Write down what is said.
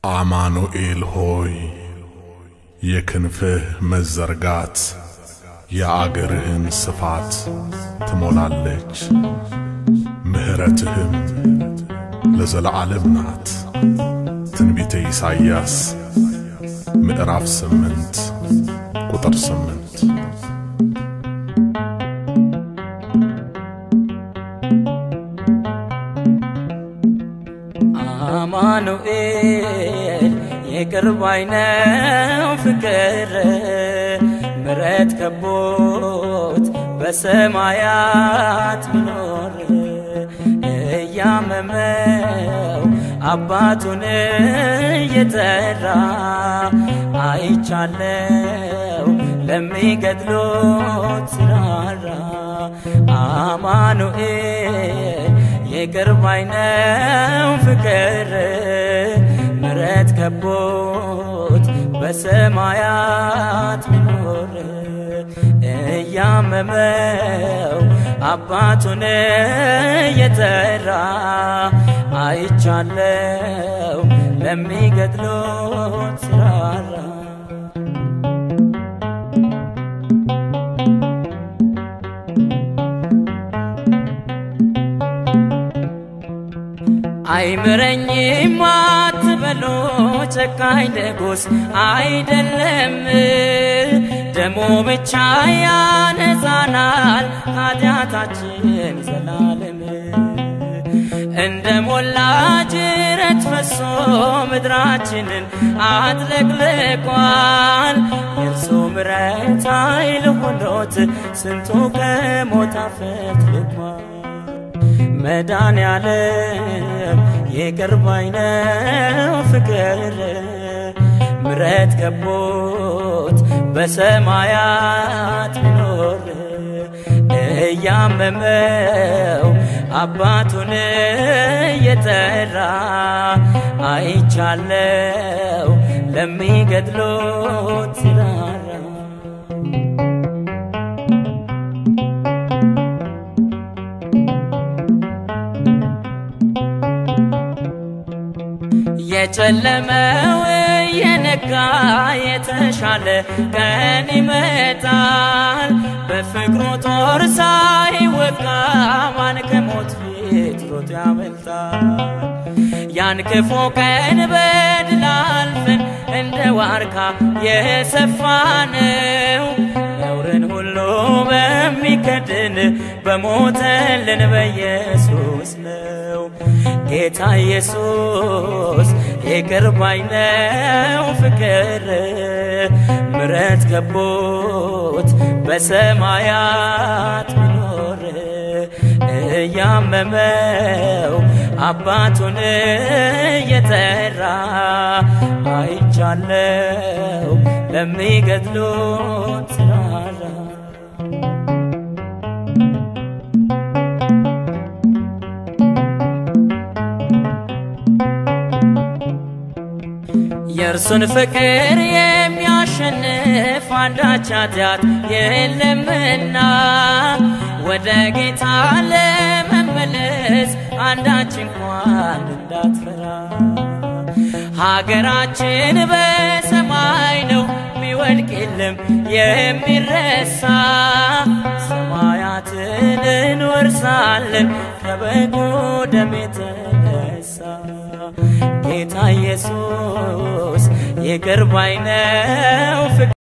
አማኑኤል ሆይ የክንፍህ መዘርጋት የአገርህን ስፋት ትሞላለች፣ ምሕረትህም ለዘለዓለም ናት። ትንቢተ ኢሳይያስ ምዕራፍ ስምንት ቁጥር ስምንት አማኑኤል የቅርብ አይነው ፍቅር ምረት ከቦት በሰማያት ሚኖር እያመመው አባቱን እየጠራ አይቻለው ለሚገድሎት ሲራራ አማኑኤል የቅርብ አይነው ፍቅር ምረት ከቦት በሰማያት ሚኖር እያመመው አባቱን እየጠራ አይቻለው ለሚገድሎት ሲራራ አይምረኝም አትበሉ ጨካኝ ንጉሥ አይደለም፣ ደሞ ብቻ ያነጻናል ኃጢአታችን ዘላለም። እንደ ሞላ ጅረት ፈሶ ምድራችንን አጥለቅልቋል። የእርሱ ምረት ኃይል ሆኖት ስንቱ ከሞት አፈትልቋል። መዳን ያለም የቅርብ አይነው ፍቅር ምረት ከቦት በሰማያት ሚኖር እያመመው አባቱን እየጠራ አይቻለው ለሚገድሎት ሲራራ የጨለመው የነጋ የተሻለ ቀን ይመጣል። በፍቅሩ ጦር ሳይወጋ ማን ከሞት ፊት ሮጦ ያመልጣል። ያን ክፉ ቀን በድል አልፈን እንደ ዋርካ የሰፋነው ነውርን ሁሉ በሚከድን በሞተልን በኢየሱስ ነው። ጌታ ኢየሱስ የቅርብ አይነው ፍቅር ምረት ከቦት በሰማያት ሚኖር እያመመው አባቱን እየጠራ አይቻለው ለሚገድሎት ሲራራ የእርሱን ፍቅር የሚያሸንፍ አንዳች ኃጢአት የለምና ወደ ጌታ ለመመለስ አንዳች እንኳን እንዳትፈራ። ሀገራችን በሰማይ ነው ሚወድቅ የለም የሚረሳ ሰማያትን እንወርሳለን ከበጉ ደም የተነሳ ጌታ ኢየሱስ የቅርብ አይነው